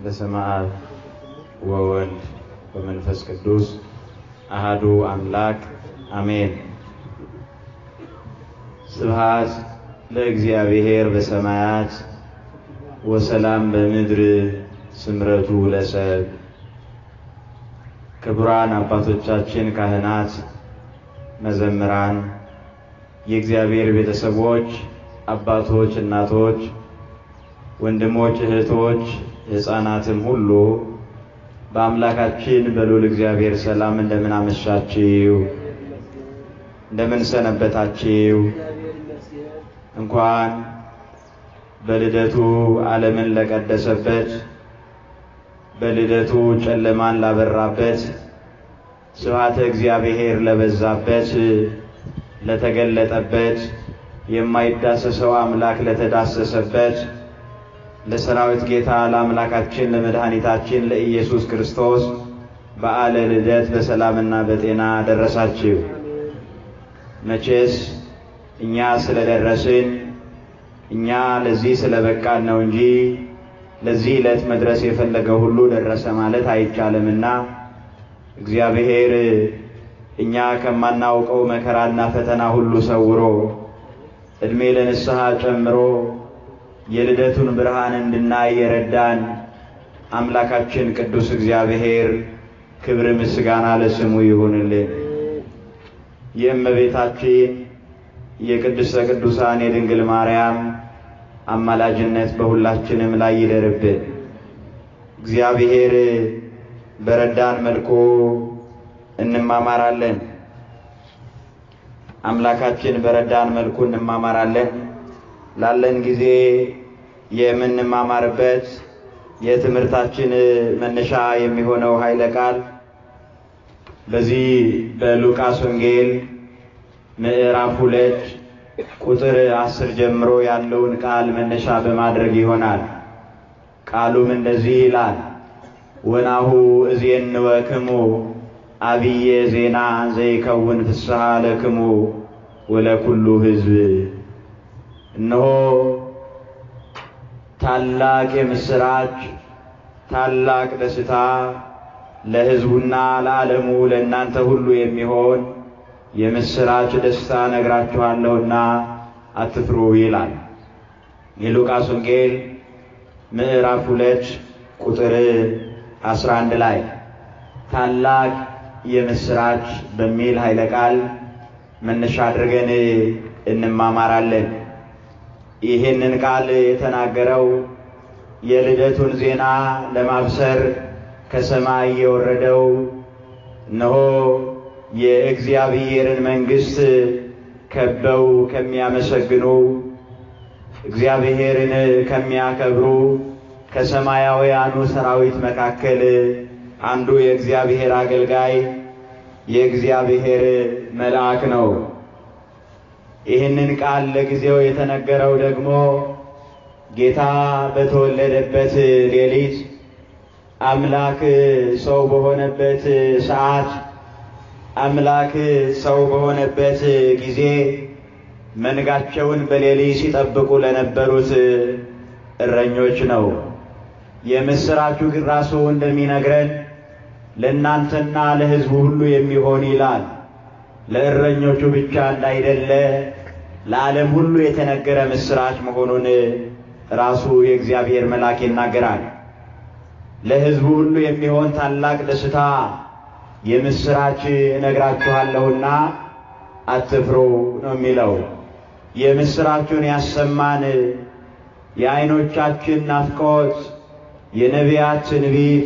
በስመ አብ ወወልድ ወመንፈስ ቅዱስ አሃዱ አምላክ አሜን። ስብሐት ለእግዚአብሔር በሰማያት ወሰላም በምድር ስምረቱ ለሰብ። ክቡራን አባቶቻችን ካህናት፣ መዘምራን፣ የእግዚአብሔር ቤተሰቦች፣ አባቶች፣ እናቶች፣ ወንድሞች፣ እህቶች፣ ሕፃናትም ሁሉ በአምላካችን በልዑል እግዚአብሔር ሰላም እንደምን አመሻችሁ? እንደምን ሰነበታችሁ? እንኳን በልደቱ ዓለምን ለቀደሰበት በልደቱ ጨለማን ላበራበት ስብሐተ እግዚአብሔር ለበዛበት ለተገለጠበት የማይዳሰሰው አምላክ ለተዳሰሰበት ለሰራዊት ጌታ ለአምላካችን ለመድኃኒታችን ለኢየሱስ ክርስቶስ በዓለ ልደት በሰላምና በጤና ደረሳችሁ። መቼስ እኛ ስለደረስን እኛ ለዚህ ስለበቃን ነው እንጂ ለዚህ ዕለት መድረስ የፈለገ ሁሉ ደረሰ ማለት አይቻልምና እግዚአብሔር እኛ ከማናውቀው መከራና ፈተና ሁሉ ሰውሮ ዕድሜ ለንስሐ ጨምሮ የልደቱን ብርሃን እንድናይ የረዳን አምላካችን ቅዱስ እግዚአብሔር ክብር ምስጋና ለስሙ ይሁንልን። የእመቤታችን የቅድስተ ቅዱሳን የድንግል ማርያም አማላጅነት በሁላችንም ላይ ይደርብን። እግዚአብሔር በረዳን መልኩ እንማማራለን። አምላካችን በረዳን መልኩ እንማማራለን። ላለን ጊዜ የምንማማርበት የትምህርታችን መነሻ የሚሆነው ኃይለ ቃል በዚህ በሉቃስ ወንጌል ምዕራፍ ሁለት ቁጥር አስር ጀምሮ ያለውን ቃል መነሻ በማድረግ ይሆናል። ቃሉም እንደዚህ ይላል። ወናሁ እዜንወክሙ አብየ ዜና ዘይከውን ፍስሐ ለክሙ ወለኩሉ ሕዝብ። እነሆ ታላቅ የምስራች ታላቅ ደስታ ለሕዝቡና ለዓለሙ ለእናንተ ሁሉ የሚሆን የምስራች ደስታ ነግራችኋለሁና አትፍሩ ይላል። የሉቃስ ወንጌል ምዕራፍ ሁለት ቁጥር አስራ አንድ ላይ ታላቅ የምስራች በሚል ኃይለ ቃል መነሻ አድርገን እንማማራለን። ይህንን ቃል የተናገረው የልደቱን ዜና ለማብሰር ከሰማይ የወረደው እነሆ የእግዚአብሔርን መንግሥት ከበው ከሚያመሰግኑ እግዚአብሔርን ከሚያከብሩ ከሰማያውያኑ ሰራዊት መካከል አንዱ የእግዚአብሔር አገልጋይ የእግዚአብሔር መልአክ ነው። ይህንን ቃል ለጊዜው የተነገረው ደግሞ ጌታ በተወለደበት ሌሊት አምላክ ሰው በሆነበት ሰዓት አምላክ ሰው በሆነበት ጊዜ መንጋቸውን በሌሊት ሲጠብቁ ለነበሩት እረኞች ነው። የምስራቹ ግን ራሱ እንደሚነግረን ለእናንተና ለሕዝቡ ሁሉ የሚሆን ይላል። ለእረኞቹ ብቻ እንዳይደለ ለዓለም ሁሉ የተነገረ ምስራች መሆኑን ራሱ የእግዚአብሔር መልአክ ይናገራል። ለሕዝቡ ሁሉ የሚሆን ታላቅ ደስታ የምስራች እነግራችኋለሁና አትፍሩ ነው የሚለው። የምስራቹን ያሰማን የዓይኖቻችን ናፍቆት፣ የነቢያት ትንቢት፣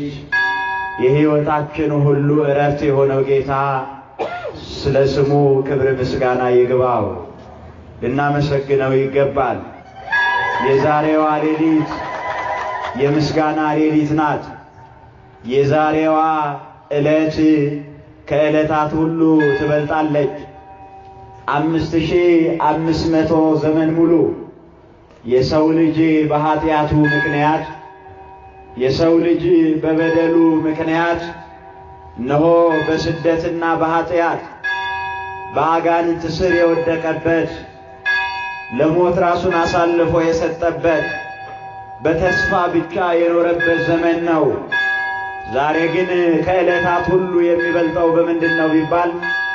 የሕይወታችን ሁሉ ዕረፍት የሆነው ጌታ ስለ ስሙ ክብር ምስጋና ይግባው። ልናመሰግነው ይገባል። የዛሬዋ ሌሊት የምስጋና ሌሊት ናት። የዛሬዋ ዕለት ከዕለታት ሁሉ ትበልጣለች። አምስት ሺህ አምስት መቶ ዘመን ሙሉ የሰው ልጅ በኃጢአቱ ምክንያት የሰው ልጅ በበደሉ ምክንያት እነሆ በስደትና በኃጢአት በአጋንንት ስር የወደቀበት ለሞት ራሱን አሳልፎ የሰጠበት በተስፋ ብቻ የኖረበት ዘመን ነው። ዛሬ ግን ከዕለታት ሁሉ የሚበልጠው በምንድን ነው ቢባል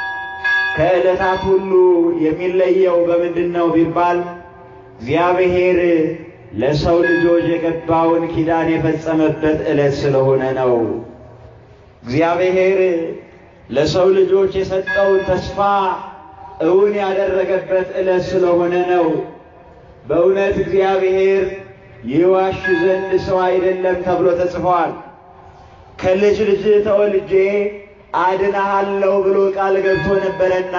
ከዕለታት ሁሉ የሚለየው በምንድን ነው ቢባል እግዚአብሔር ለሰው ልጆች የገባውን ኪዳን የፈጸመበት ዕለት ስለሆነ ነው። እግዚአብሔር ለሰው ልጆች የሰጠውን ተስፋ እውን ያደረገበት ዕለት ስለሆነ ነው። በእውነት እግዚአብሔር ይዋሽ ዘንድ ሰው አይደለም ተብሎ ተጽፏል። ከልጅ ልጅ ተወልጄ አድናሃለሁ ብሎ ቃል ገብቶ ነበረና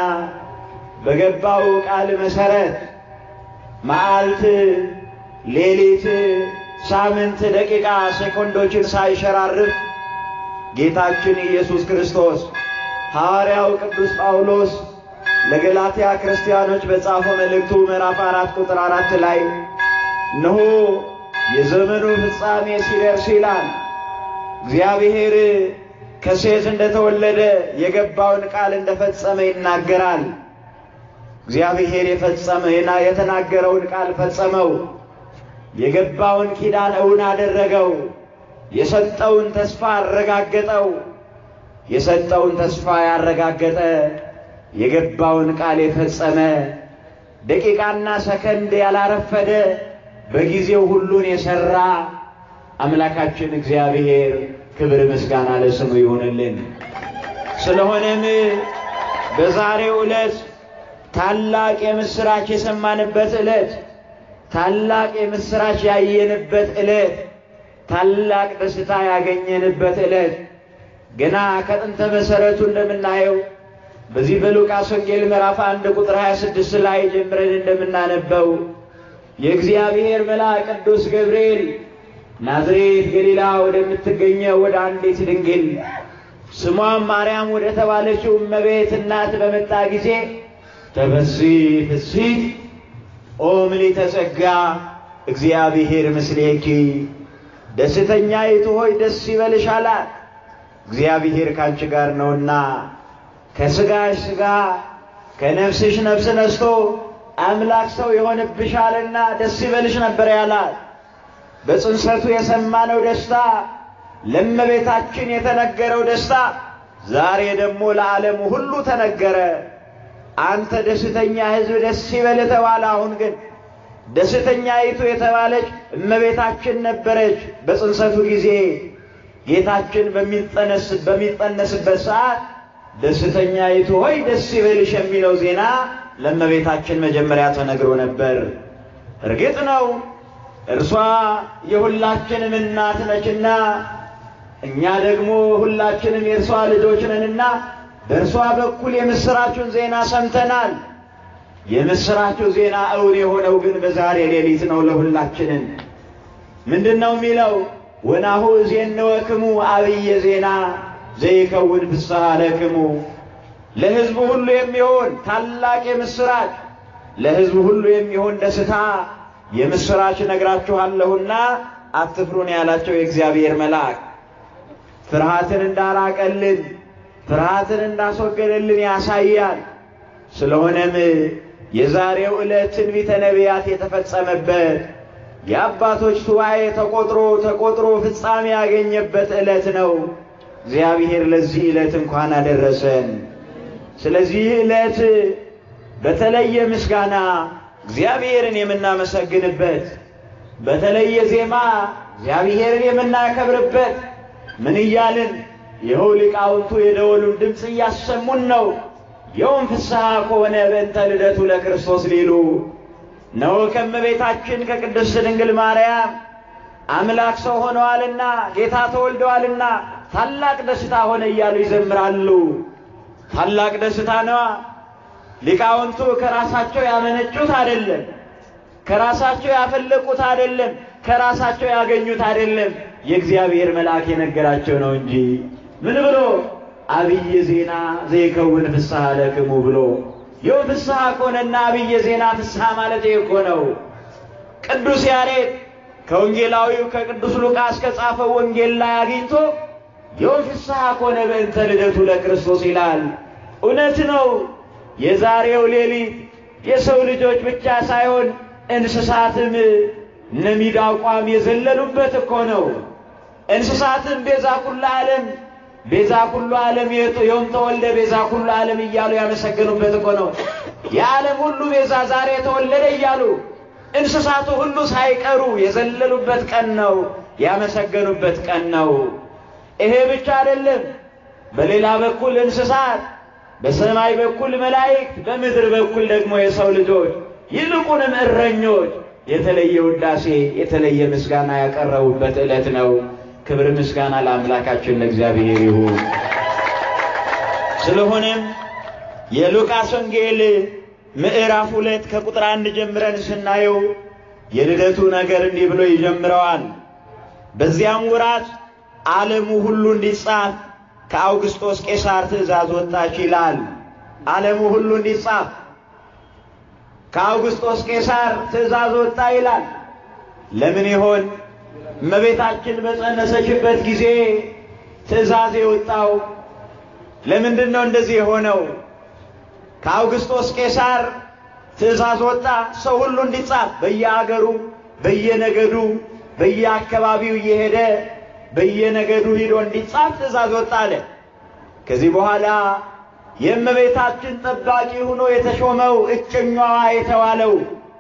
በገባው ቃል መሰረት መዓልት፣ ሌሊት፣ ሳምንት፣ ደቂቃ፣ ሴኮንዶችን ሳይሸራርፍ ጌታችን ኢየሱስ ክርስቶስ ሐዋርያው ቅዱስ ጳውሎስ ለገላትያ ክርስቲያኖች በጻፈው መልእክቱ ምዕራፍ አራት ቁጥር አራት ላይ እነሆ የዘመኑ ፍጻሜ ሲደርስ ይላል እግዚአብሔር ከሴት እንደተወለደ የገባውን ቃል እንደፈጸመ ይናገራል። እግዚአብሔር የፈጸመ የተናገረውን ቃል ፈጸመው። የገባውን ኪዳን እውን አደረገው። የሰጠውን ተስፋ አረጋገጠው። የሰጠውን ተስፋ ያረጋገጠ የገባውን ቃል የፈጸመ ደቂቃና ሰከንድ ያላረፈደ በጊዜው ሁሉን የሠራ አምላካችን እግዚአብሔር ክብር ምስጋና ለስሙ ይሁንልን። ስለሆነም በዛሬው ዕለት ታላቅ የምሥራች የሰማንበት ዕለት፣ ታላቅ የምሥራች ያየንበት ዕለት፣ ታላቅ ደስታ ያገኘንበት ዕለት ገና ከጥንተ መሠረቱ እንደምናየው በዚህ በሉቃስ ወንጌል ምዕራፍ አንድ ቁጥር 26 ላይ ጀምረን እንደምናነበው የእግዚአብሔር መልአክ ቅዱስ ገብርኤል ናዝሬት ገሊላ ወደምትገኘው ወደ አንዲት ድንግል ስሟም ማርያም ወደ ተባለችው እመቤት እናት በመጣ ጊዜ ተፈሲ ፍሥሕት ኦ ምልዕተ ጸጋ እግዚአብሔር ምስሌኪ ደስተኛይቱ ሆይ ደስ ይበልሽ አላት። እግዚአብሔር ካንቺ ጋር ነውና ከሥጋሽ ሥጋ ከነፍስሽ ነፍስ ነስቶ አምላክ ሰው የሆንብሻልና ደስ ይበልሽ ነበር ያላት። በጽንሰቱ የሰማነው ደስታ፣ ለእመቤታችን የተነገረው ደስታ ዛሬ ደግሞ ለዓለሙ ሁሉ ተነገረ። አንተ ደስተኛ ሕዝብ ደስ ይበል ተባለ። አሁን ግን ደስተኛይቱ የተባለች እመቤታችን ነበረች። በጽንሰቱ ጊዜ ጌታችን በሚጸነስበት ሰዓት ደስተኛይቱ ሆይ ደስ ይበልሽ የሚለው ዜና ለእመቤታችን መጀመሪያ ተነግሮ ነበር። እርግጥ ነው እርሷ የሁላችንም እናት ነችና እኛ ደግሞ ሁላችንም የእርሷ ልጆች ነንና በእርሷ በኩል የምሥራቹን ዜና ሰምተናል። የምሥራቹ ዜና እውን የሆነው ግን በዛሬ ሌሊት ነው። ለሁላችንም ምንድን ነው የሚለው? ወናሁ እዜንወክሙ አብየ ዜና ዘይከውን ፍስሐ ለክሙ ለሕዝቡ ሁሉ የሚሆን ታላቅ የምሥራች ለሕዝቡ ሁሉ የሚሆን ደስታ የምሥራች ነግራችኋለሁና አትፍሩን ያላቸው የእግዚአብሔር መልአክ ፍርሃትን እንዳራቀልን ፍርሃትን እንዳስወገደልን ያሳያል። ስለሆነም የዛሬው ዕለት ትንቢተ ነቢያት የተፈጸመበት የአባቶች ሱባኤ ተቆጥሮ ተቆጥሮ ፍጻሜ ያገኘበት ዕለት ነው። እግዚአብሔር ለዚህ ዕለት እንኳን አደረሰን። ስለዚህ ዕለት በተለየ ምስጋና እግዚአብሔርን የምናመሰግንበት፣ በተለየ ዜማ እግዚአብሔርን የምናከብርበት ምን እያልን ይኸው ሊቃውንቱ የደወሉን ድምፅ እያሰሙን ነው። የውም ፍስሐ ከሆነ በእንተ ልደቱ ለክርስቶስ ሊሉ ነው። ከእመቤታችን ከቅድስት ድንግል ማርያም አምላክ ሰው ሆነዋልና ጌታ ተወልደዋልና ታላቅ ደስታ ሆነ እያሉ ይዘምራሉ። ታላቅ ደስታ ነዋ። ሊቃውንቱ ከራሳቸው ያመነጩት አይደለም፣ ከራሳቸው ያፈለቁት አይደለም፣ ከራሳቸው ያገኙት አይደለም። የእግዚአብሔር መልአክ የነገራቸው ነው እንጂ ምን ብሎ አብየ ዜና ዘይከውን ፍስሐ ለክሙ ብሎ ይኸው ፍስሐ ከሆነና አብየ ዜና ፍስሐ ማለት ይህ እኮ ነው። ቅዱስ ያሬድ ከወንጌላዊው ከቅዱስ ሉቃስ ከጻፈው ወንጌል ላይ አግኝቶ ይኸው ፍስሐ ከሆነ በእንተ ልደቱ ለክርስቶስ ይላል። እውነት ነው። የዛሬው ሌሊት የሰው ልጆች ብቻ ሳይሆን እንስሳትም እነ ሚዳቋም የዘለሉበት እኮ ነው። እንስሳትን ቤዛ ኩሉ ዓለም ቤዛ ኩሉ ዓለም ዮም ተወልደ ቤዛ ኩሉ ዓለም እያሉ ያመሰገኑበት እኮ ነው። የዓለም ሁሉ ቤዛ ዛሬ ተወለደ እያሉ እንስሳቱ ሁሉ ሳይቀሩ የዘለሉበት ቀን ነው፣ ያመሰገኑበት ቀን ነው። ይሄ ብቻ አይደለም። በሌላ በኩል እንስሳት፣ በሰማይ በኩል መላእክት፣ በምድር በኩል ደግሞ የሰው ልጆች ይልቁንም እረኞች የተለየ ውዳሴ የተለየ ምስጋና ያቀረቡበት ዕለት ነው። ክብር ምስጋና ለአምላካችን ለእግዚአብሔር ይሁን። ስለሆነም የሉቃስ ወንጌል ምዕራፍ ሁለት ከቁጥር አንድ ጀምረን ስናየው የልደቱ ነገር እንዲህ ብሎ ይጀምረዋል። በዚያም ወራት ዓለሙ ሁሉ እንዲጻፍ ከአውግስጦስ ቄሳር ትእዛዝ ወጣች ይላል። ዓለሙ ሁሉ እንዲጻፍ ከአውግስጦስ ቄሳር ትእዛዝ ወጣ ይላል። ለምን ይሆን? እመቤታችን በጸነሰችበት ጊዜ ትእዛዝ የወጣው ለምንድን ነው እንደዚህ የሆነው? ከአውግስጦስ ቄሳር ትእዛዝ ወጣ፣ ሰው ሁሉ እንዲጻፍ በየአገሩ በየነገዱ በየአካባቢው እየሄደ በየነገዱ ሂዶ እንዲጻፍ ትእዛዝ ወጣ አለ። ከዚህ በኋላ የእመቤታችን ጠባቂ ሆኖ የተሾመው እጮኛዋ የተባለው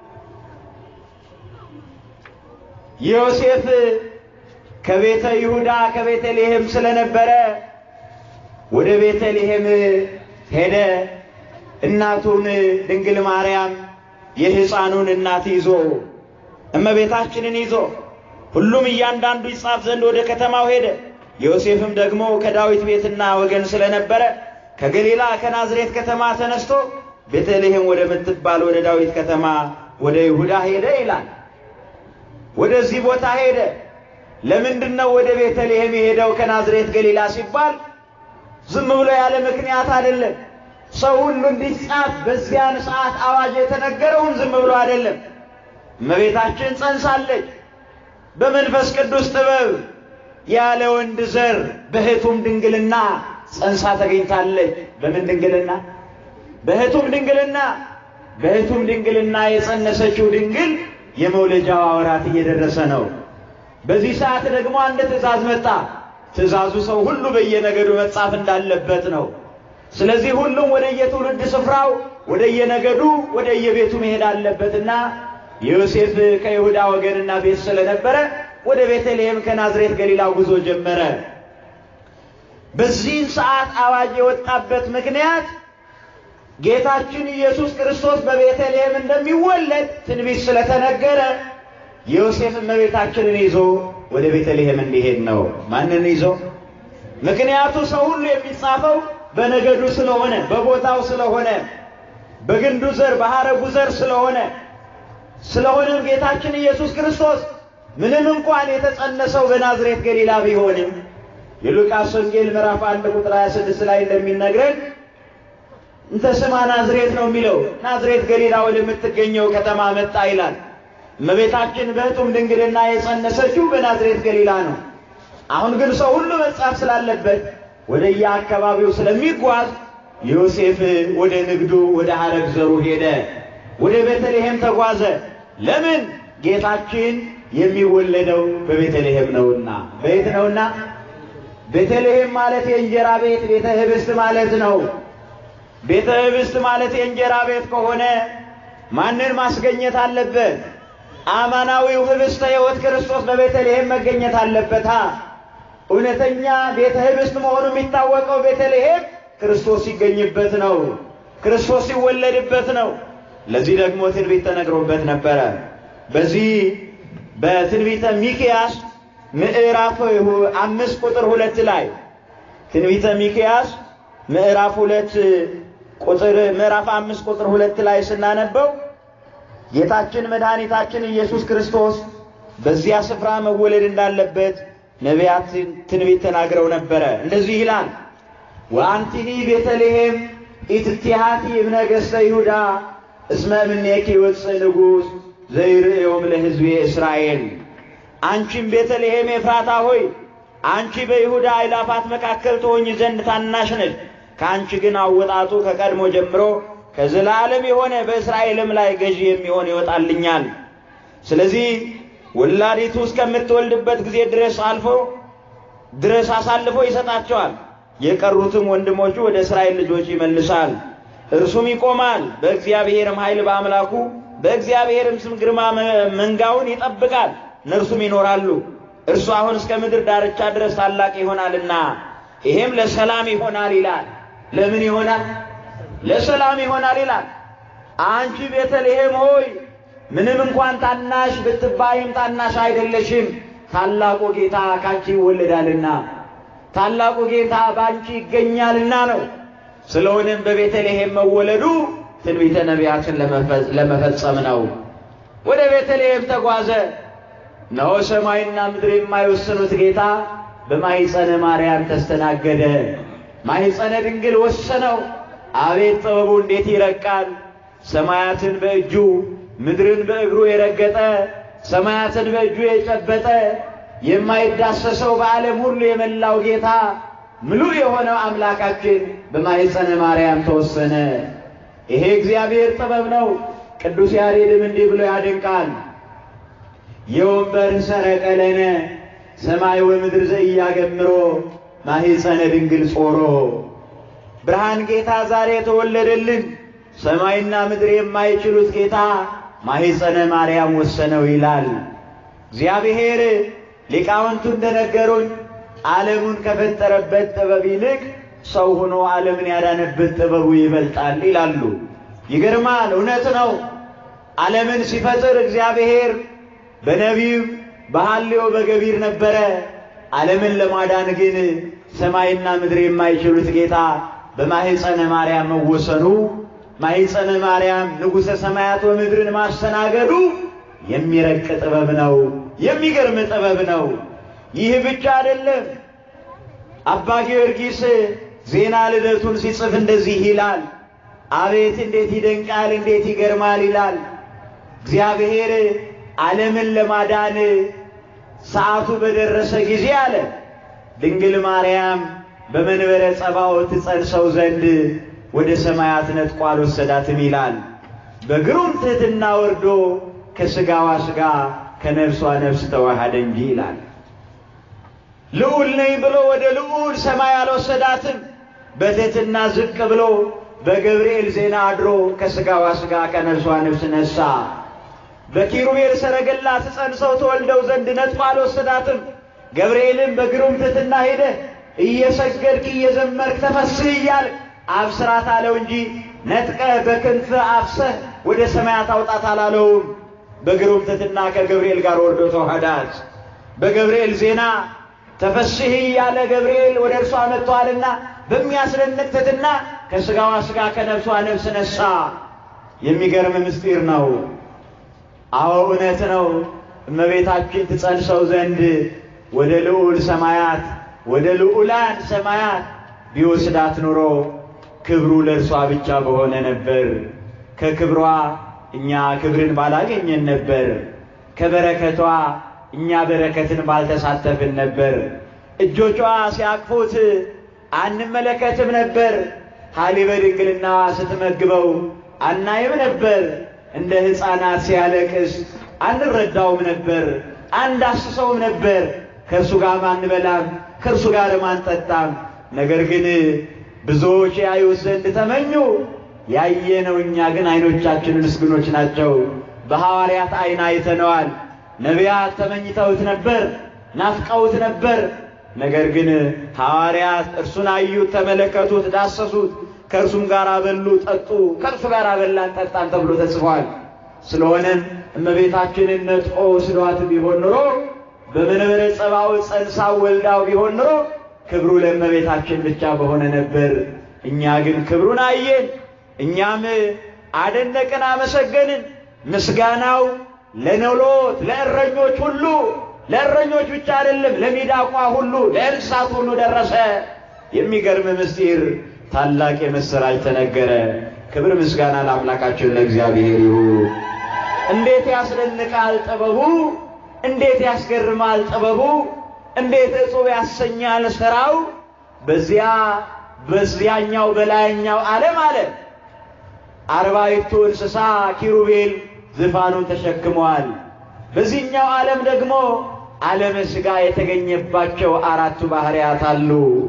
ዮሴፍ ከቤተ ይሁዳ ከቤተልሔም ስለነበረ ወደ ቤተልሔም ሄደ። እናቱን ድንግል ማርያም የሕፃኑን እናት ይዞ እመቤታችንን ይዞ ሁሉም እያንዳንዱ ይጻፍ ዘንድ ወደ ከተማው ሄደ። ዮሴፍም ደግሞ ከዳዊት ቤትና ወገን ስለነበረ ከገሊላ ከናዝሬት ከተማ ተነስቶ ቤተልሔም ወደምትባል ወደ ዳዊት ከተማ ወደ ይሁዳ ሄደ ይላል። ወደዚህ ቦታ ሄደ። ለምንድን ነው ወደ ቤተልሔም የሄደው ከናዝሬት ገሊላ ሲባል ዝም ብሎ ያለ ምክንያት አይደለም። ሰው ሁሉ እንዲጻፍ በዚያን ሰዓት አዋጅ የተነገረውን ዝም ብሎ አይደለም። እመቤታችን ጸንሳለች። በመንፈስ ቅዱስ ጥበብ ያለ ወንድ ዘር በሕቱም ድንግልና ጸንሳ ተገኝታለች። በምን ድንግልና? በሕቱም ድንግልና። በሕቱም ድንግልና የጸነሰችው ድንግል የመውለጃዋ ወራት እየደረሰ ነው። በዚህ ሰዓት ደግሞ አንድ ትእዛዝ መጣ። ትእዛዙ ሰው ሁሉ በየነገዱ መጻፍ እንዳለበት ነው። ስለዚህ ሁሉም ወደ የትውልድ ስፍራው ወደ የነገዱ ወደ የቤቱ መሄድ አለበትና ዮሴፍ ከይሁዳ ወገንና ቤት ስለነበረ ወደ ቤተልሔም ከናዝሬት ገሊላ ጉዞ ጀመረ። በዚህን ሰዓት አዋጅ የወጣበት ምክንያት ጌታችን ኢየሱስ ክርስቶስ በቤተልሔም እንደሚወለድ ትንቢት ስለተነገረ ዮሴፍ እመቤታችንን ይዞ ወደ ቤተልሔም እንዲሄድ ነው። ማንን ይዞ? ምክንያቱ ሰው ሁሉ የሚጻፈው በነገዱ ስለሆነ፣ በቦታው ስለሆነ፣ በግንዱ ዘር በሐረጉ ዘር ስለሆነ ስለሆነም ጌታችን ኢየሱስ ክርስቶስ ምንም እንኳን የተጸነሰው በናዝሬት ገሊላ ቢሆንም የሉቃስ ወንጌል ምዕራፍ አንድ ቁጥር 26 ላይ እንደሚነግረን እንተ ስማ ናዝሬት ነው የሚለው። ናዝሬት ገሊላ ወደምትገኘው ከተማ መጣ ይላል። እመቤታችን በሕቱም ድንግልና የጸነሰችው በናዝሬት ገሊላ ነው። አሁን ግን ሰው ሁሉ መጻፍ ስላለበት ወደ የአካባቢው ስለሚጓዝ ዮሴፍ ወደ ንግዱ ወደ ሐረግ ዘሩ ሄደ። ወደ ቤተልሔም ተጓዘ። ለምን? ጌታችን የሚወለደው በቤተልሔም ነውና። በየት ነውና? ቤተልሔም ማለት የእንጀራ ቤት፣ ቤተ ህብስት ማለት ነው። ቤተ ህብስት ማለት የእንጀራ ቤት ከሆነ ማንን ማስገኘት አለበት? አማናዊው ህብስተ ሕይወት ክርስቶስ በቤተልሔም መገኘት አለበታ። እውነተኛ ቤተ ህብስት መሆኑ የሚታወቀው ቤተልሔም ክርስቶስ ሲገኝበት ነው። ክርስቶስ ሲወለድበት ነው። ለዚህ ደግሞ ትንቢት ተነግሮበት ነበረ። በዚህ በትንቢተ ሚክያስ ምዕራፍ አምስት ቁጥር ሁለት ላይ ትንቢተ ሚክያስ ምዕራፍ ሁለት ቁጥር ምዕራፍ አምስት ቁጥር ሁለት ላይ ስናነበው ጌታችን መድኃኒታችን ኢየሱስ ክርስቶስ በዚያ ስፍራ መወለድ እንዳለበት ነቢያት ትንቢት ተናግረው ነበረ። እንደዚህ ይላል ወአንቲኒ ቤተልሔም ኢትቲሃቲ እምነገሥተ ይሁዳ እስመ እምኔኪ ይወፅእ ንጉሥ ዘይርእዮም ለሕዝቤ እስራኤል። አንቺም ቤተልሔም ኤፍራታ ሆይ አንቺ በይሁዳ አእላፋት መካከል ትሆኝ ዘንድ ታናሽ ነሽ። ከአንቺ ግን አወጣጡ ከቀድሞ ጀምሮ ከዘላለም የሆነ በእስራኤልም ላይ ገዢ የሚሆን ይወጣልኛል። ስለዚህ ወላዲቱ እስከምትወልድበት ጊዜ ድረስ አልፎ ድረስ አሳልፎ ይሰጣቸዋል። የቀሩትም ወንድሞቹ ወደ እስራኤል ልጆች ይመልሳል። እርሱም ይቆማል። በእግዚአብሔርም ኃይል በአምላኩ በእግዚአብሔርም ስም ግርማ መንጋውን ይጠብቃል። እነርሱም ይኖራሉ። እርሱ አሁን እስከ ምድር ዳርቻ ድረስ ታላቅ ይሆናልና ይሄም ለሰላም ይሆናል ይላል። ለምን ይሆናል? ለሰላም ይሆናል ይላል። አንቺ ቤተልሔም ሆይ ምንም እንኳን ታናሽ ብትባይም ታናሽ አይደለሽም፣ ታላቁ ጌታ ካንቺ ይወለዳልና ታላቁ ጌታ ባንቺ ይገኛልና ነው። ስለሆነም በቤተልሔም መወለዱ ትንቢተ ነቢያትን ለመፈጸም ነው። ወደ ቤተልሔም ተጓዘ። እነሆ ሰማይና ምድር የማይወስኑት ጌታ በማኅፀነ ማርያም ተስተናገደ። ማኅፀነ ድንግል ወሰነው። አቤት ጥበቡ እንዴት ይረቃል! ሰማያትን በእጁ ምድርን በእግሩ የረገጠ ሰማያትን በእጁ የጨበጠ የማይዳሰሰው በዓለም ሁሉ የመላው ጌታ ምሉእ የሆነው አምላካችን በማኅፀነ ማርያም ተወሰነ። ይሄ እግዚአብሔር ጥበብ ነው። ቅዱስ ያሬድም እንዲህ ብሎ ያደንቃል። የወንበር ሰረቀ ለነ ሰማይ ወምድር ዘኢያገምሮ ማኅፀነ ድንግል ጾሮ። ብርሃን ጌታ ዛሬ የተወለደልን ሰማይና ምድር የማይችሉት ጌታ ማኅፀነ ማርያም ወሰነው ይላል። እግዚአብሔር ሊቃውንቱ እንደነገሩን ዓለሙን ከፈጠረበት ጥበብ ይልቅ ሰው ሆኖ ዓለምን ያዳነበት ጥበቡ ይበልጣል ይላሉ። ይገርማል። እውነት ነው። ዓለምን ሲፈጥር እግዚአብሔር በነቢብ በሐልዮ በገቢር ነበረ። ዓለምን ለማዳን ግን ሰማይና ምድር የማይችሉት ጌታ በማኅፀነ ማርያም መወሰኑ ማኅፀነ ማርያም ንጉሠ ሰማያት ወምድርን ማስተናገዱ የሚረቅ ጥበብ ነው። የሚገርም ጥበብ ነው። ይህ ብቻ አይደለም። አባ ጊዮርጊስ ዜና ልደቱን ሲጽፍ እንደዚህ ይላል። አቤት እንዴት ይደንቃል፣ እንዴት ይገርማል ይላል። እግዚአብሔር ዓለምን ለማዳን ሰዓቱ በደረሰ ጊዜ አለ ድንግል ማርያም በመንበረ ጸባዖት ትጸንሰው ዘንድ ወደ ሰማያት ነጥቆ አልወሰዳትም ይላል። በግሩም ትሕትና ወርዶ ከሥጋዋ ሥጋ ከነፍሷ ነፍስ ተዋሃደ እንጂ ይላል። ልዑል ነኝ ብሎ ወደ ልዑል ሰማይ አልወሰዳትም። በትሕትና ዝቅ ብሎ በገብርኤል ዜና አድሮ ከሥጋዋ ሥጋ ከነፍሷ ነፍስ ነሳ። በኪሩቤል ሰረገላ ትጸንሰው ተወልደው ዘንድ ነጥቆ አልወሰዳትም። ገብርኤልም በግሩም ትሕትና ሄደ እየሰገድክ እየዘመርክ ተፈስህ እያል አብስራት አለው እንጂ ነጥቀህ በክንፍ አፍሰህ ወደ ሰማያት አውጣት አላለውም። በግሩም ትሕትና ከገብርኤል ጋር ወርዶ ተዋህዳት። በገብርኤል ዜና ተፈስህ እያለ ገብርኤል ወደ እርሷ መጥተዋልና በሚያስደንቅ ትሕትና ከሥጋዋ ሥጋ ከነፍሷ ነፍስ ነሳ። የሚገርም ምስጢር ነው። አዎ እውነት ነው። እመቤታችን ትጸንሰው ዘንድ ወደ ልዑል ሰማያት ወደ ልዑላን ሰማያት ቢወስዳት ኑሮ ክብሩ ለእርሷ ብቻ በሆነ ነበር። ከክብሯ እኛ ክብርን ባላገኘን ነበር። ከበረከቷ እኛ በረከትን ባልተሳተፍን ነበር። እጆቿ ሲያቅፉት አንመለከትም ነበር። ሀሊበ ድንግልና ስትመግበው አናይም ነበር። እንደ ሕፃናት ሲያለቅስ አንረዳውም ነበር፣ አንዳስሰውም ነበር። ከእርሱ ጋር አንበላም፣ ከእርሱ ጋር አንጠጣም። ነገር ግን ብዙዎች ያዩት ዘንድ ተመኙ። ያየነው እኛ ግን ዓይኖቻችን ምስጉኖች ናቸው። በሐዋርያት ዓይን አይተነዋል። ነቢያት ተመኝተውት ነበር፣ ናፍቀውት ነበር። ነገር ግን ሐዋርያት እርሱን አዩት፣ ተመለከቱት፣ ዳሰሱት። ከእርሱም ጋር በሉ፣ ጠጡ። ከእርሱ ጋር በላን ጠጣን ተብሎ ተጽፏል። ስለሆነም እመቤታችንን ነጥቆ ወስዷት ቢሆን ኖሮ በመንበረ ጸባዖት ጸንሳ ወልዳው ቢሆን ኖሮ ክብሩ ለእመቤታችን ብቻ በሆነ ነበር። እኛ ግን ክብሩን አየን፣ እኛም አደነቅን፣ አመሰገንን። ምስጋናው ለኖሎት ለእረኞች ሁሉ ለእረኞች ብቻ አይደለም፣ ለሚዳቋ ሁሉ ለእንስሳት ሁሉ ደረሰ። የሚገርም ምስጢር ታላቅ የምሥራች ተነገረ። ክብር ምስጋና ለአምላካችን ለእግዚአብሔር ይሁን። እንዴት ያስደንቃል ጥበቡ! እንዴት ያስገርማል ጥበቡ! እንዴት እጹብ ያሰኛል ሥራው! በዚያ በዚያኛው በላይኛው ዓለም አለ አርባዕቱ እንስሳ ኪሩቤል ዙፋኑን ተሸክመዋል። በዚህኛው ዓለም ደግሞ ዓለመ ሥጋ የተገኘባቸው አራቱ ባህርያት አሉ።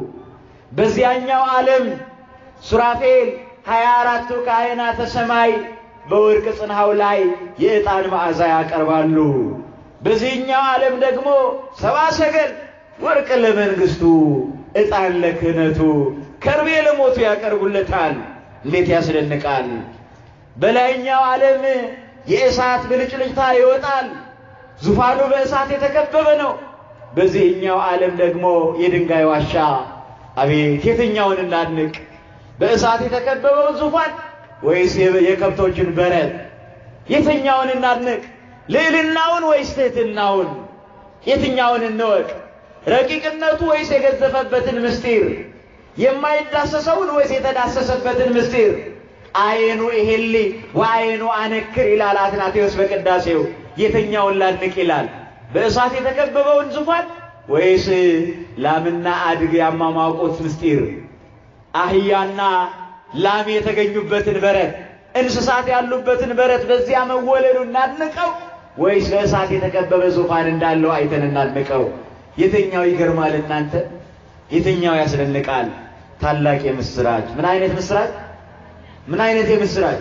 በዚያኛው ዓለም ሱራፌል ሀያ አራቱ ካህናተ ሰማይ በወርቅ ጽንሐው ላይ የዕጣን መዓዛ ያቀርባሉ። በዚህኛው ዓለም ደግሞ ሰባ ሰገል ወርቅ ለመንግሥቱ፣ ዕጣን ለክህነቱ፣ ከርቤ ለሞቱ ያቀርቡለታል። እንዴት ያስደንቃል! በላይኛው ዓለም የእሳት ብልጭልጭታ ይወጣል። ዙፋኑ በእሳት የተከበበ ነው። በዚህኛው ዓለም ደግሞ የድንጋይ ዋሻ። አቤት የትኛውን እናድንቅ? በእሳት የተከበበውን ዙፋን ወይስ የከብቶችን በረት? የትኛውን እናድንቅ? ልዕልናውን ወይስ ትሕትናውን? የትኛውን እንወቅ? ረቂቅነቱ ወይስ የገዘፈበትን ምስጢር? የማይዳሰሰውን ወይስ የተዳሰሰበትን ምስጢር? አይኑ ይሄሊ ወአይኑ አነክር ይላል አትናቴዎስ በቅዳሴው። የትኛውን ላድንቅ ይላል? በእሳት የተከበበውን ዙፋን ወይስ ላምና አድግ ያሟሟቁት ምስጢር? አህያና ላም የተገኙበትን በረት፣ እንስሳት ያሉበትን በረት በዚያ መወለዱ እናድንቀው ወይስ በእሳት የተከበበ ዙፋን እንዳለው አይተን እናድንቀው? የትኛው ይገርማል እናንተ? የትኛው ያስደንቃል? ታላቅ የምስራች! ምን አይነት ምስራች! ምን አይነት የምስራች!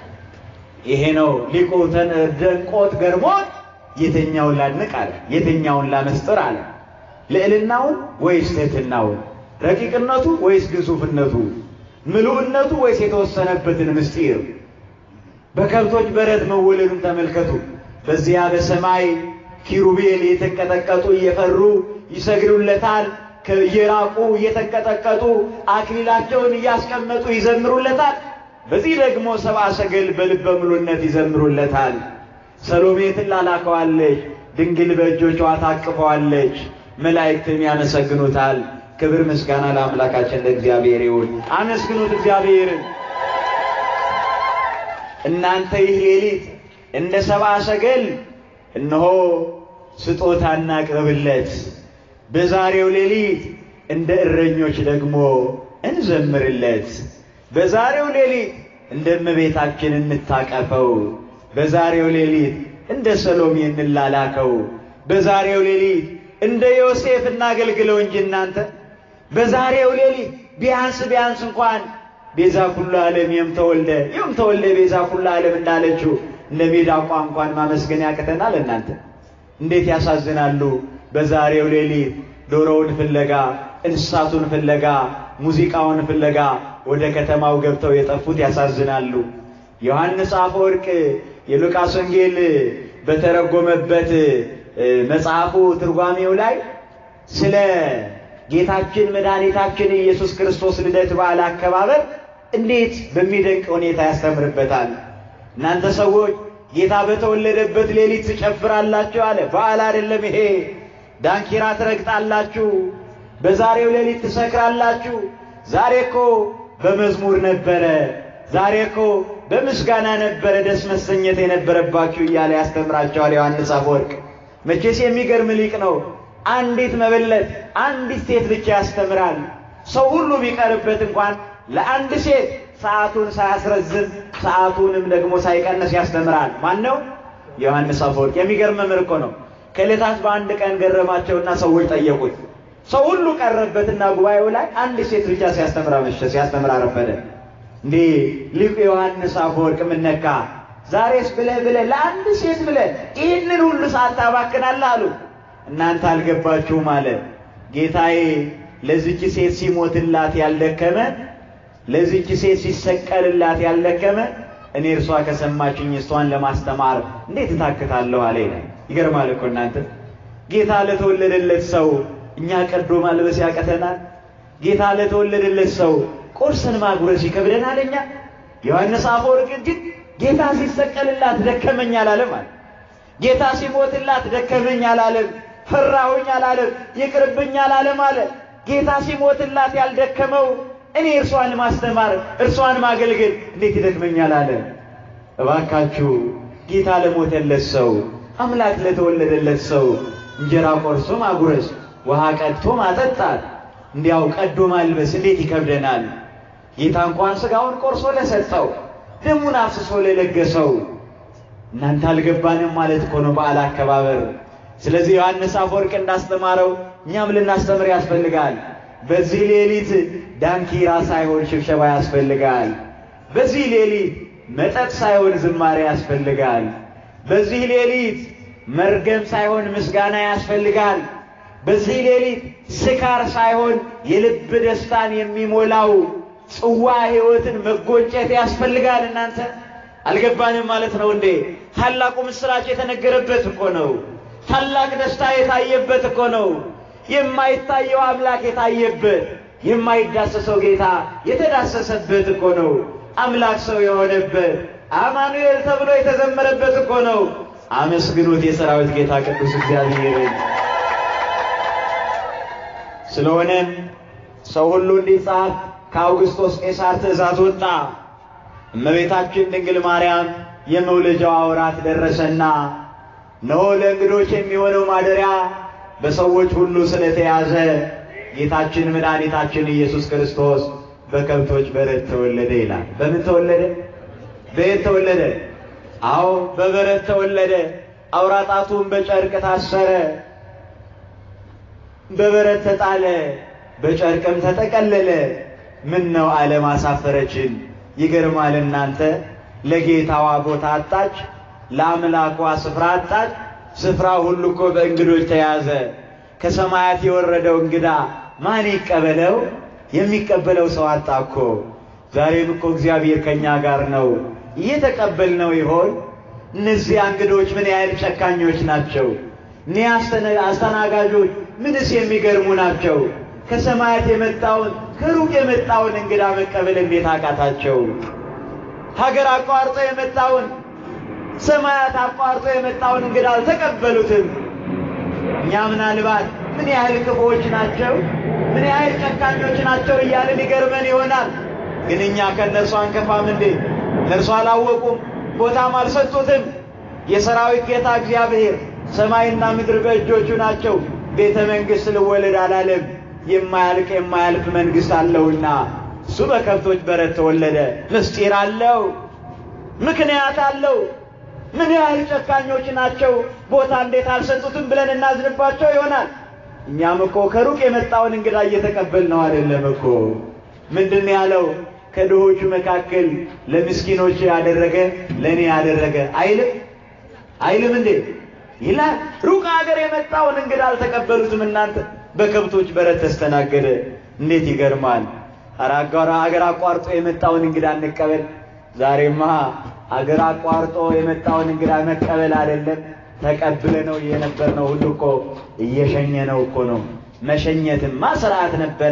ይሄ ነው ሊቁ ደንቆት ገርሞት የትኛውን ላድንቅ አለ? የትኛውን ላመስጥር አለ? ልዕልናውን ወይስ ትሕትናውን? ረቂቅነቱ ወይስ ግዙፍነቱ? ምሉዕነቱ ወይስ የተወሰነበትን ምስጢር? በከብቶች በረት መወለዱን ተመልከቱ። በዚያ በሰማይ ኪሩቤል የተንቀጠቀጡ እየፈሩ ይሰግዱለታል። እየራቁ እየተንቀጠቀጡ አክሊላቸውን እያስቀመጡ ይዘምሩለታል። በዚህ ደግሞ ሰብአ ሰገል በልበ ሙሉነት ይዘምሩለታል። ሰሎሜ ትላላከዋለች፣ ድንግል በእጆቿ ታቅፈዋለች፣ መላእክትም ያመሰግኑታል። ክብር ምስጋና ለአምላካችን ለእግዚአብሔር ይሁን። አመስግኑት እግዚአብሔርን። እናንተ ይህ ሌሊት እንደ ሰብአ ሰገል እነሆ ስጦታ እናቅርብለት። በዛሬው ሌሊት እንደ እረኞች ደግሞ እንዘምርለት። በዛሬው ሌሊት እንደ እመቤታችን እንታቀፈው። በዛሬው ሌሊት እንደ ሰሎሜ እንላላከው። በዛሬው ሌሊት እንደ ዮሴፍ እናገልግለው እንጂ እናንተ በዛሬው ሌሊት ቢያንስ ቢያንስ እንኳን ቤዛ ኩሉ ዓለም የም ተወልደ የም ተወልደ ቤዛ ኩሉ ዓለም እንዳለችው እንደ ሚዳቋ እንኳን ማመስገን ያቅተናል። እናንተ እንዴት ያሳዝናሉ! በዛሬው ሌሊት ዶሮውን ፍለጋ፣ እንስሳቱን ፍለጋ፣ ሙዚቃውን ፍለጋ ወደ ከተማው ገብተው የጠፉት ያሳዝናሉ። ዮሐንስ አፈወርቅ የሉቃስ ወንጌል በተረጎመበት መጽሐፉ ትርጓሜው ላይ ስለ ጌታችን መድኃኒታችን ኢየሱስ ክርስቶስ ልደት በዓል አከባበር እንዴት በሚደንቅ ሁኔታ ያስተምርበታል። እናንተ ሰዎች ጌታ በተወለደበት ሌሊት ትጨፍራላችሁ አለ። በዓል አይደለም ይሄ። ዳንኪራ ትረግጣላችሁ፣ በዛሬው ሌሊት ትሰክራላችሁ። ዛሬ እኮ በመዝሙር ነበረ፣ ዛሬ እኮ በምስጋና ነበረ ደስ መሰኘት የነበረባችሁ እያለ ያስተምራቸዋል ዮሐንስ አፈወርቅ። መቼስ የሚገርም ሊቅ ነው። አንዲት መበለት አንዲት ሴት ብቻ ያስተምራል። ሰው ሁሉ ቢቀርበት እንኳን ለአንድ ሴት ሰዓቱን ሳያስረዝም ሰዓቱንም ደግሞ ሳይቀንስ ያስተምራል። ማን ነው? ዮሐንስ አፈወርቅ። የሚገርም መምህር እኮ ነው። ከዕለታት በአንድ ቀን ገረማቸውና ሰዎች ጠየቁት። ሰው ሁሉ ቀረበትና ጉባኤው ላይ አንድ ሴት ብቻ ሲያስተምር አመሸ፣ ሲያስተምር አረፈደ። እንዴ ሊቁ ዮሐንስ አፈወርቅ ምን ነካ? ዛሬስ ብለህ ብለህ ለአንድ ሴት ብለህ ይህንን ሁሉ ሰዓት ታባክናለህ አሉ። እናንተ አልገባችሁም አለ ጌታዬ። ለዚች ሴት ሲሞትላት ያልደከመ ለዚች ሴት ሲሰቀልላት ያልደከመ እኔ እርሷ ከሰማችኝ እሷን ለማስተማር እንዴት እታክታለሁ አለ ይላል። ይገርማል እኮ እናንተ። ጌታ ለተወለደለት ሰው እኛ ቀዶ ማልበስ ያቀተናል። ጌታ ለተወለደለት ሰው ቁርስን ማጉረስ ይከብደናል እኛ። ዮሐንስ አፈወርቅ ግን ጌታ ሲሰቀልላት ደከመኝ አላለም አለ። ጌታ ሲሞትላት ደከመኝ አላለም። ፈራሁኝ አላለም። ይቅርብኝ አላለም አለ። ጌታ ሲሞትላት ያልደከመው እኔ እርሷን ማስተማር እርሷን ማገልገል እንዴት ይደክመኛል አለ። እባካችሁ ጌታ ለሞተለት ሰው አምላክ ለተወለደለት ሰው እንጀራ ቆርሶ ማጉረስ፣ ውሃ ቀድቶ ማጠጣት፣ እንዲያው ቀዶ ማልበስ እንዴት ይከብደናል። ጌታ እንኳን ሥጋውን ቆርሶ ለሰጠው ደሙን አፍስሶ ለለገሰው እናንተ አልገባንም ማለት እኮ ነው በዓል አከባበር። ስለዚህ ዮሐንስ አፈወርቅ እንዳስተማረው እኛም ልናስተምር ያስፈልጋል። በዚህ ሌሊት ዳንኪራ ሳይሆን ሽብሸባ ያስፈልጋል። በዚህ ሌሊት መጠጥ ሳይሆን ዝማሬ ያስፈልጋል። በዚህ ሌሊት መርገም ሳይሆን ምስጋና ያስፈልጋል። በዚህ ሌሊት ስካር ሳይሆን የልብ ደስታን የሚሞላው ጽዋ ሕይወትን መጎንጨት ያስፈልጋል። እናንተ አልገባንም ማለት ነው እንዴ? ታላቁ ምስራች የተነገረበት እኮ ነው። ታላቅ ደስታ የታየበት እኮ ነው። የማይታየው አምላክ የታየበት፣ የማይዳሰሰው ጌታ የተዳሰሰበት እኮ ነው። አምላክ ሰው የሆነበት አማኑኤል ተብሎ የተዘመረበት እኮ ነው። አመስግኑት የሰራዊት ጌታ ቅዱስ እግዚአብሔርን። ስለሆነም ሰው ሁሉ እንዲጻፍ ከአውግስጦስ ቄሳር ትእዛዝ ወጣ። እመቤታችን ድንግል ማርያም የመውለጃዋ ወራት ደረሰና እነሆ ለእንግዶች የሚሆነው ማደሪያ በሰዎች ሁሉ ስለተያዘ ጌታችን መድኃኒታችን ኢየሱስ ክርስቶስ በከብቶች በረት ተወለደ ይላል። በምን ተወለደ? በየት ተወለደ? አዎ በበረት ተወለደ። አውራ ጣቱን በጨርቅ ታሰረ፣ በበረት ተጣለ፣ በጨርቅም ተጠቀለለ። ምን ነው ዓለም አሳፈረችን። ይገርማል እናንተ። ለጌታዋ ቦታ አጣች፣ ለአምላኳ ስፍራ አጣች። ስፍራ ሁሉ እኮ በእንግዶች ተያዘ። ከሰማያት የወረደው እንግዳ ማን ይቀበለው? የሚቀበለው ሰው አጣ እኮ። ዛሬም እኮ እግዚአብሔር ከኛ ጋር ነው። እየተቀበልነው ይሆን? እነዚያ እንግዶች ምን ያህል ጨካኞች ናቸው! እኒህ አስተናጋጆች ምንስ የሚገርሙ ናቸው! ከሰማያት የመጣውን ከሩቅ የመጣውን እንግዳ መቀበል እንዴት አቃታቸው? ሀገር አቋርጦ የመጣውን ሰማያት አቋርጦ የመጣውን እንግዳ አልተቀበሉትም። እኛ ምናልባት ምን ያህል ክፉዎች ናቸው፣ ምን ያህል ጨካኞች ናቸው እያልን ይገርመን ይሆናል። ግን እኛ ከእነርሱ አንከፋም እንዴ? እነርሱ አላወቁም፣ ቦታም አልሰጡትም። የሰራዊት ጌታ እግዚአብሔር ሰማይና ምድር በእጆቹ ናቸው፣ ቤተ መንግሥት ልወለድ አላለም። የማያልቅ የማያልፍ መንግሥት አለውና እሱ በከብቶች በረት ተወለደ። ምስጢር አለው፣ ምክንያት አለው። ምን ያህል ጨካኞች ናቸው፣ ቦታ እንዴት አልሰጡትም ብለን እናዝንባቸው ይሆናል። እኛም እኮ ከሩቅ የመጣውን እንግዳ እየተቀበልነው አይደለም እኮ። ምንድን ያለው? ከድሆቹ መካከል ለምስኪኖች ያደረገ ለእኔ ያደረገ አይልም አይልም እንዴ ይላል። ሩቅ ሀገር የመጣውን እንግዳ አልተቀበሉትም። እናንተ በከብቶች በረት ተስተናገደ። እንዴት ይገርማል! ኧረ ሀገር አቋርጦ የመጣውን እንግዳ እንቀበል። ዛሬማ አገር አቋርጦ የመጣውን እንግዳ መቀበል አይደለም ተቀብለ ነው የነበር ነው ሁሉ እኮ እየሸኘ ነው እኮ ነው። መሸኘትማ ስርዓት ነበረ፣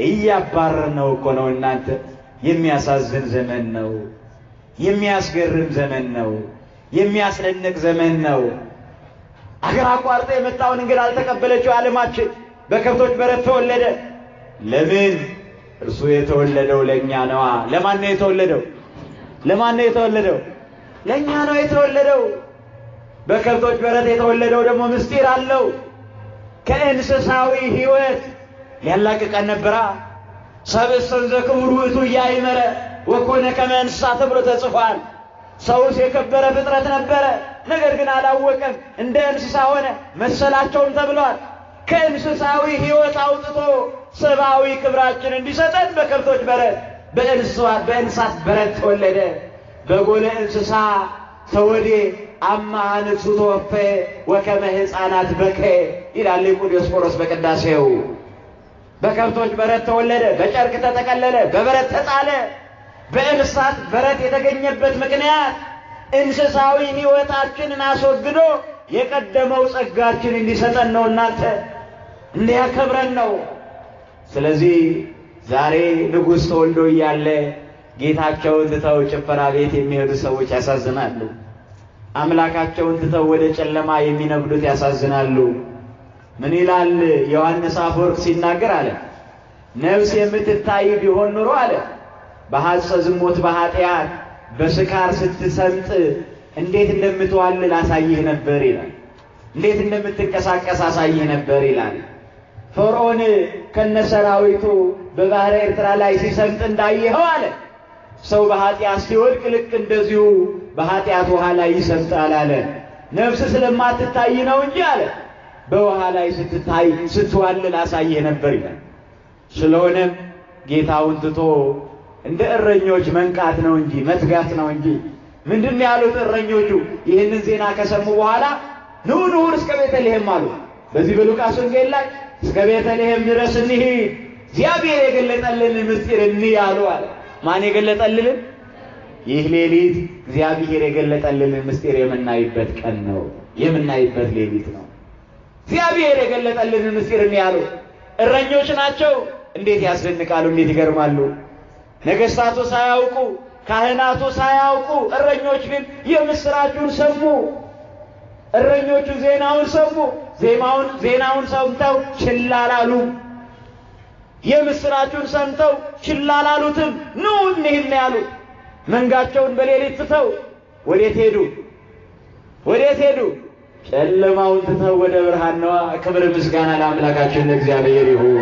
እያባረር ነው እኮ ነው። እናንተ የሚያሳዝን ዘመን ነው፣ የሚያስገርም ዘመን ነው፣ የሚያስደንቅ ዘመን ነው። አገር አቋርጦ የመጣውን እንግዳ አልተቀበለችው ዓለማችን። በከብቶች በረት ተወለደ። ለምን? እርሱ የተወለደው ለእኛ ነዋ። ለማን ነው የተወለደው? ለማን ነው የተወለደው? ለእኛ ነው የተወለደው። በከብቶች በረት የተወለደው ደግሞ ምስጢር አለው። ከእንስሳዊ ሕይወት ሊያላቅቀን ነበራ። ሰብእሰን ዘክቡር ውእቱ ኢያእመረ ወኮነ ከመ እንስሳ ተብሎ ተጽፏል። ሰውስ የከበረ ፍጥረት ነበረ፣ ነገር ግን አላወቀም፣ እንደ እንስሳ ሆነ መሰላቸውም ተብሏል። ከእንስሳዊ ሕይወት አውጥቶ ሰብአዊ ክብራችን እንዲሰጠን በከብቶች በረት በእንስሳት በረት ተወለደ። በጎለ እንስሳ ተወዴ አማሃ ንሱ ተወፈ ወከመ ሕፃናት በከ ይላል ሊቁ ዲዮስቆሮስ በቅዳሴው። በከብቶች በረት ተወለደ፣ በጨርቅ ተጠቀለለ፣ በበረት ተጣለ። በእንስሳት በረት የተገኘበት ምክንያት እንስሳዊ ሕይወታችንን አስወግዶ የቀደመው ጸጋችን እንዲሰጠን ነው። እናንተ እንዲያከብረን ነው። ስለዚህ ዛሬ ንጉሥ ተወልዶ እያለ ጌታቸውን ትተው ጭፈራ ቤት የሚሄዱ ሰዎች ያሳዝናሉ። አምላካቸውን ትተው ወደ ጨለማ የሚነግዱት ያሳዝናሉ። ምን ይላል ዮሐንስ አፈወርቅ ሲናገር አለ ነፍስ የምትታይ ቢሆን ኑሮ አለ በሐፀ ዝሙት በኃጢአት በስካር ስትሰምጥ እንዴት እንደምትዋልል አሳይህ ነበር ይላል። እንዴት እንደምትንቀሳቀስ አሳይህ ነበር ይላል። ፈርዖን ከነሰራዊቱ በባህረ ኤርትራ ላይ ሲሰምጥ እንዳየኸው አለ ሰው በኃጢአት ሲወድቅ ልክ እንደዚሁ በኃጢአት ውሃ ላይ ይሰምጣል አለ። ነፍስ ስለማትታይ ነው እንጂ አለ በውሃ ላይ ስትታይ ስትዋልል አሳየ ነበር ይላል። ስለሆነም ጌታውን ትቶ እንደ እረኞች መንቃት ነው እንጂ መትጋት ነው እንጂ ምንድን ያሉት እረኞቹ ይህንን ዜና ከሰሙ በኋላ ኑ ኑ እስከ ቤተልሔም አሉ። በዚህ በሉቃስ ወንጌል ላይ እስከ ቤተልሔም ድረስ እንሂድ እግዚአብሔር የገለጠልን ምስጢር እንይ አሉ አለ። ማን የገለጠልን? ይህ ሌሊት እግዚአብሔር የገለጠልን ምስጢር የምናይበት ቀን ነው፣ የምናይበት ሌሊት ነው። እግዚአብሔር የገለጠልን ምስጢር እንይ አሉ። እረኞች ናቸው። እንዴት ያስደንቃሉ! እንዴት ይገርማሉ! ነገሥታቱ ሳያውቁ ካህናቱ ሳያውቁ እረኞች ግን የምስራቹን ሰሙ። እረኞቹ ዜናውን ሰሙ። ዜማውን ዜናውን ሰምተው ችላ አላሉ። የምስራቹን ሰምተው ችላ አላሉትም። ኑ እንሂድ ነው ያሉት። መንጋቸውን በሌሊት ትተው ወዴት ሄዱ? ወዴት ሄዱ? ጨለማውን ትተው ወደ ብርሃን ነዋ። ክብር ምስጋና ለአምላካችን ለእግዚአብሔር ይሁን።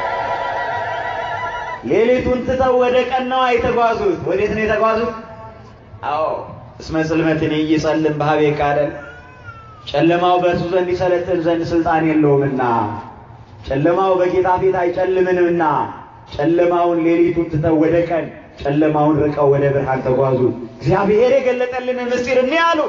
ሌሊቱን ትተው ወደ ቀን ነዋ የተጓዙት። ወዴት ነው የተጓዙት? አዎ እስመ ጽልመትን ይጸልም በሀቤ ቃደል ጨለማው በእርሱ ዘንድ ይሰለጥን ዘንድ ስልጣን የለውምና ጨለማው በጌታ ፊት አይጨልምንምና ጨለማውን ሌሊቱን ትተው ወደ ቀን ጨለማውን ርቀው ወደ ብርሃን ተጓዙ። እግዚአብሔር የገለጠልን ምስጢር እንይ አሉ።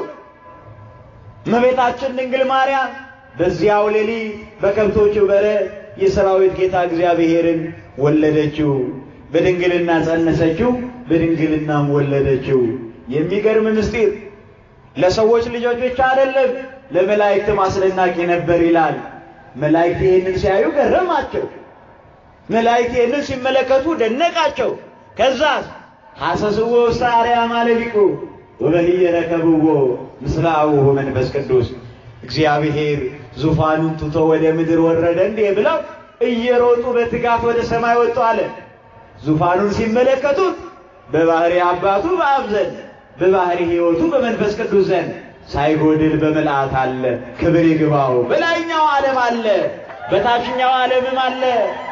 እመቤታችን ድንግል ማርያም በዚያው ሌሊት በከብቶቹ በረት የሰራዊት ጌታ እግዚአብሔርን ወለደችው። በድንግልና ጸነሰችው፣ በድንግልናም ወለደችው። የሚገርም ምስጢር ለሰዎች ልጆች ብቻ አይደለም፣ ለመላእክትም አስደናቂ ነበር ይላል። መላእክት ይህንን ሲያዩ ገረማቸው። መላእክት ይህንን ሲመለከቱ ደነቃቸው። ከዛስ ሐሰስዎ ውስተ አርያም አለሊቁ ወበህየ ረከብዎ ምስለ አቡሁ መንፈስ ቅዱስ እግዚአብሔር ዙፋኑን ትቶ ወደ ምድር ወረደ እንዴ ብለው እየሮጡ በትጋት ወደ ሰማይ ወጡ አለ። ዙፋኑን ሲመለከቱት በባህሪ አባቱ በአብ ዘንድ በባህሪ ሕይወቱ በመንፈስ ቅዱስ ዘንድ ሳይጎድል በምልአት አለ። ክብር ይግባው። በላይኛው ዓለም አለ፣ በታችኛው ዓለምም አለ።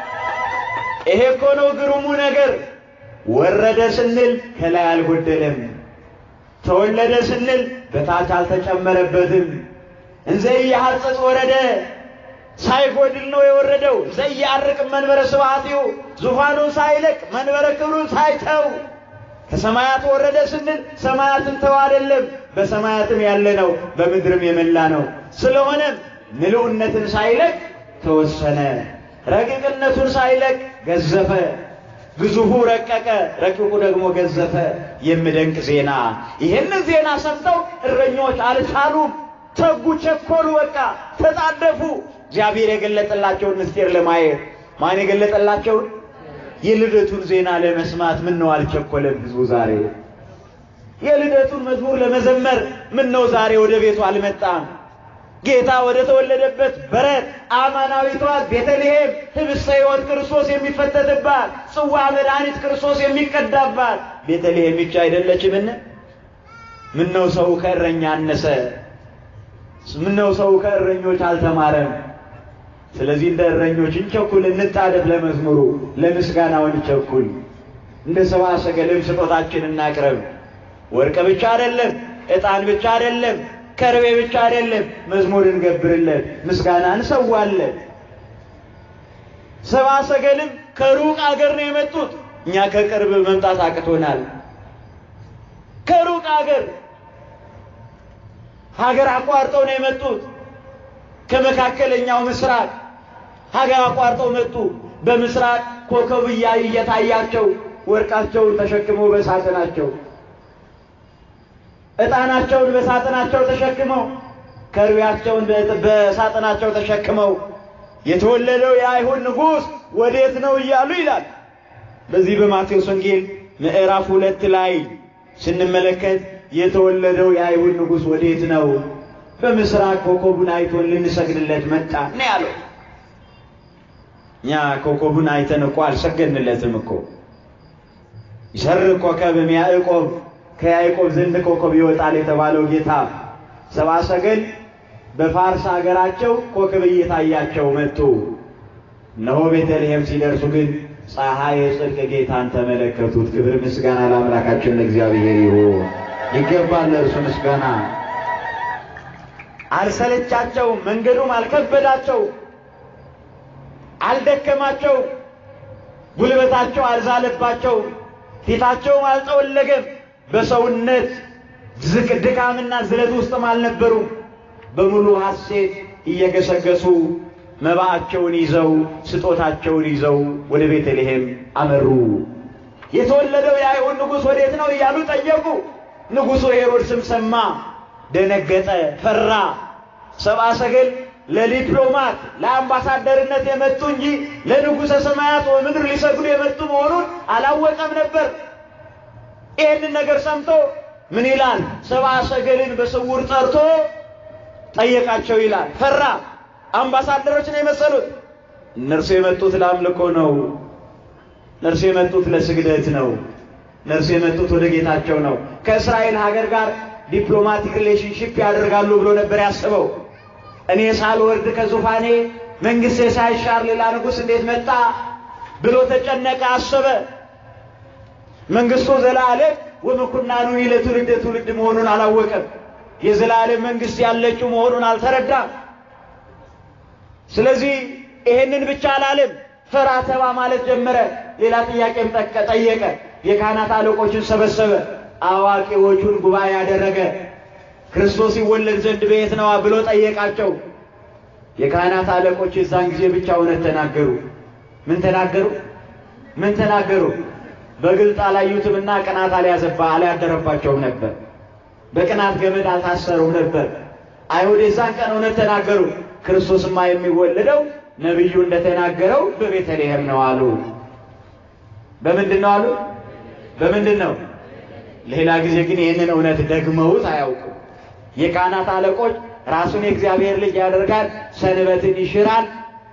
ይሄ እኮ ነው ግሩሙ ነገር። ወረደ ስንል ከላይ አልጎደለም፣ ተወለደ ስንል በታች አልተጨመረበትም። እንዘ ኢያሐጽጽ ወረደ ሳይጎድል ነው የወረደው። እንዘ ኢያርቅ መንበረ ስብሐቲሁ ዙፋኑን ሳይለቅ መንበረ ክብሩን ሳይተው ከሰማያት ወረደ ስንል ሰማያትን ተው አይደለም፣ በሰማያትም ያለ ነው፣ በምድርም የመላ ነው። ስለሆነም ምልኡነትን ሳይለቅ ተወሰነ፣ ረቂቅነቱን ሳይለቅ ገዘፈ። ግዙፉ ረቀቀ፣ ረቂቁ ደግሞ ገዘፈ። የሚደንቅ ዜና። ይህንን ዜና ሰምተው እረኞች አልቻሉም፣ ተጉ፣ ቸኮሉ፣ በቃ ተጣደፉ። እግዚአብሔር የገለጠላቸውን ምስጢር ለማየት ማን የገለጠላቸውን የልደቱን ዜና ለመስማት ምን ነው አልቸኮለም ህዝቡ ዛሬ? የልደቱን መዝሙር ለመዘመር ምን ነው ዛሬ ወደ ቤቱ አልመጣም? ጌታ ወደ ተወለደበት በረት አማናዊቷ ቤተልሔም ህብስተ ሕይወት ክርስቶስ የሚፈተትባት ጽዋ መድኃኒት ክርስቶስ የሚቀዳባት ቤተልሔም ብቻ አይደለችምን? ምን ነው ሰው ከእረኛ አነሰ? ምን ነው ሰው ከእረኞች አልተማረም? ስለዚህ እንደ እረኞች እንቸኩል፣ እንጣደፍ፣ ለመዝሙሩ ለምስጋናው እንቸኩል። እንደ ሰብአ ሰገልም ስጦታችን እናቅርብ። ወርቅ ብቻ አይደለም፣ ዕጣን ብቻ አይደለም፣ ከርቤ ብቻ አይደለም፣ መዝሙር እንገብርለት፣ ምስጋና እንሰዋለን። ሰብአ ሰገልም ከሩቅ አገር ነው የመጡት። እኛ ከቅርብ መምጣት አቅቶናል። ከሩቅ አገር ሀገር አቋርጠው ነው የመጡት። ከመካከለኛው ምስራቅ ሀገር አቋርጠው መጡ። በምስራቅ ኮከብ እያዩ እየታያቸው ወርቃቸውን ተሸክመው በሳጥናቸው ዕጣናቸውን በሳጥናቸው ተሸክመው ከርቤያቸውን በሳጥናቸው ተሸክመው የተወለደው የአይሁድ ንጉሥ ወዴት ነው እያሉ ይላል። በዚህ በማቴዎስ ወንጌል ምዕራፍ ሁለት ላይ ስንመለከት የተወለደው የአይሁድ ንጉሥ ወዴት ነው? በምስራቅ ኮከቡን አይቶን ልንሰግድለት መጣ ነው ያለው። እኛ ኮከቡን አይተን እኮ አልሰገድንለትም እኮ። ይሰርቅ ኮከብ እምያዕቆብ ከያዕቆብ ዘንድ ኮከብ ይወጣል የተባለው ጌታ ሰብአ ሰገል በፋርስ ሀገራቸው ኮከብ እየታያቸው መጡ። እነሆ ቤተልሔም ሲደርሱ ግን ፀሐይ የጽድቅ ጌታን ተመለከቱት። ክብር ምስጋና ለአምላካችን ለእግዚአብሔር ይሁን። ይገባል ለእርሱ ምስጋና። አልሰለቻቸውም፣ መንገዱም አልከበዳቸው፣ አልደከማቸው፣ ጉልበታቸው አልዛለባቸው፣ ፊታቸውም አልጠወለገም። በሰውነት ዝቅ ድካምና ዝለት ውስጥም አልነበሩም። በሙሉ ሐሴት እየገሰገሱ መባአቸውን ይዘው ስጦታቸውን ይዘው ወደ ቤተልሔም አመሩ። የተወለደው የአይሁድ ንጉሥ ወዴት ነው እያሉ ጠየቁ። ንጉሡ ሄሮድስም ሰማ፣ ደነገጠ፣ ፈራ። ሰብአ ሰገል ለዲፕሎማት ለአምባሳደርነት የመጡ እንጂ ለንጉሠ ሰማያት ወምድር ሊሰግዱ የመጡ መሆኑን አላወቀም ነበር። ይህንን ነገር ሰምቶ ምን ይላል? ሰብአ ሰገልን በስውር ጠርቶ ጠየቃቸው ይላል። ፈራ። አምባሳደሮች ነው የመሰሉት። እነርሱ የመጡት ለአምልኮ ነው። እነርሱ የመጡት ለስግደት ነው። እነርሱ የመጡት ወደ ጌታቸው ነው። ከእስራኤል ሀገር ጋር ዲፕሎማቲክ ሪሌሽንሽፕ ያደርጋሉ ብሎ ነበር ያስበው። እኔ ሳልወርድ ከዙፋኔ መንግሥቴ ሳይሻር ሌላ ንጉሥ እንዴት መጣ ብሎ ተጨነቀ፣ አሰበ። መንግሥቱ ዘላለም ወምኩናኑ ለትውልደ ትውልድ መሆኑን አላወቀም። የዘላለም መንግሥት ያለችው መሆኑን አልተረዳም። ስለዚህ ይሄንን ብቻ አላለም፣ ፈራ ተባ ማለት ጀመረ። ሌላ ጥያቄም ጠየቀ። የካህናት አለቆችን ሰበሰበ። አዋቂዎቹን ጉባኤ ያደረገ ክርስቶስ ይወለድ ዘንድ በየት ነዋ ብሎ ጠየቃቸው። የካህናት አለቆች የዛን ጊዜ ብቻ እውነት ተናገሩ። ምን ተናገሩ? ምን ተናገሩ? በግልጥ አላዩትምና ቅናት አልያዘባ አልያደረባቸውም ነበር። በቅናት ገመድ አልታሰሩም ነበር። አይሁድ የዛን ቀን እውነት ተናገሩ። ክርስቶስማ የሚወለደው ነቢዩ እንደተናገረው በቤተልሔም ነው አሉ። በምንድን ነው አሉ? በምንድን ነው? ሌላ ጊዜ ግን ይህንን እውነት ደግመውት አያውቁም። የካህናት አለቆች ራሱን የእግዚአብሔር ልጅ ያደርጋል፣ ሰንበትን ይሽራል፣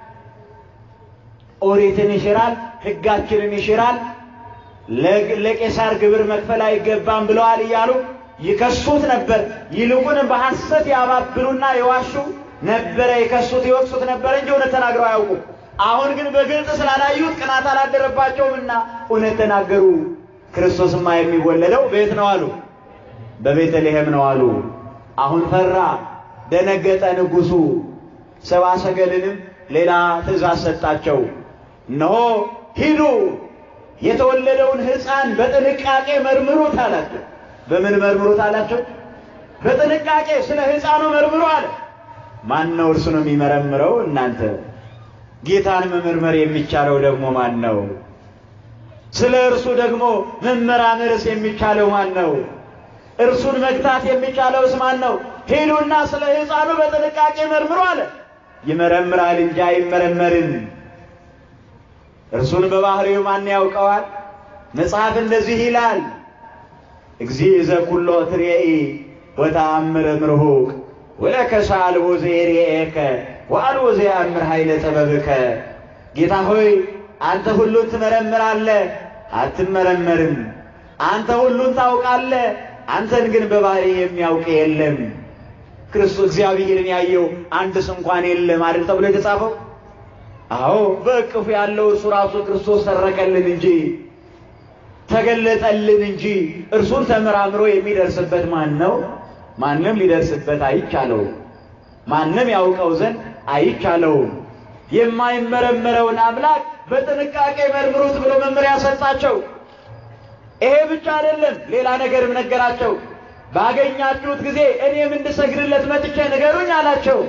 ኦሪትን ይሽራል፣ ሕጋችንን ይሽራል፣ ለቄሳር ግብር መክፈል አይገባም ብለዋል እያሉ ይከሱት ነበር። ይልቁንም በሐሰት ያባብሉና የዋሹ ነበረ። ይከሱት ይወቅሱት ነበር እንጂ እውነት ተናግረው አያውቁም። አሁን ግን በግልጽ ስላላዩት ቅናት አላደረባቸውምና እውነት ተናገሩ። ክርስቶስማ የሚወለደው ቤት ነው አሉ፣ በቤተልሔም ነው አሉ። አሁን ፈራ፣ ደነገጠ ንጉሡ። ሰብአ ሰገልንም ሌላ ትእዛዝ ሰጣቸው። እነሆ ሂዱ፣ የተወለደውን ሕፃን በጥንቃቄ መርምሩት አላቸው። በምን መርምሩት አላቸው? በጥንቃቄ ስለ ሕፃኑ መርምሩ አለ። ማን ነው እርሱ ነው የሚመረምረው? እናንተ ጌታን መመርመር የሚቻለው ደግሞ ማን ነው? ስለ እርሱ ደግሞ መመራመርስ የሚቻለው ማን ነው? እርሱን መግታት የሚቻለውስ ማን ነው? ሂዱና ስለ ሕፃኑ በጥንቃቄ መርምሩ አለ። ይመረምራል እንጂ አይመረመርም። እርሱን በባህሪው ማን ያውቀዋል? መጽሐፍ እንደዚህ ይላል፣ እግዚእ ዘኩሎ ትሬኢ ወተአምር እምርሁቅ ወለከ አልቦ ዘየርኤከ ወአልቦ ዘየአምር ኃይለ ጥበብከ። ጌታ ሆይ አንተ ሁሉን ትመረምራለህ፣ አትመረመርም። አንተ ሁሉን ታውቃለህ፣ አንተን ግን በባህሪ የሚያውቅ የለም። ክርስቶስ እግዚአብሔርን ያየው አንድስ እንኳን የለም አይደል ተብሎ የተጻፈው? አዎ በእቅፉ ያለው እርሱ ራሱ ክርስቶስ ተረከልን እንጂ ተገለጠልን እንጂ እርሱን ተመራምሮ የሚደርስበት ማን ነው? ማንም ሊደርስበት አይቻለውም። ማንም ያውቀው ዘንድ አይቻለውም። የማይመረመረውን አምላክ በጥንቃቄ መርምሩት ብሎ መመሪያ ሰጣቸው። ይሄ ብቻ አይደለም፣ ሌላ ነገርም ነገራቸው። ባገኛችሁት ጊዜ እኔም እንድሰግድለት መጥቼ ንገሩኝ አላቸው።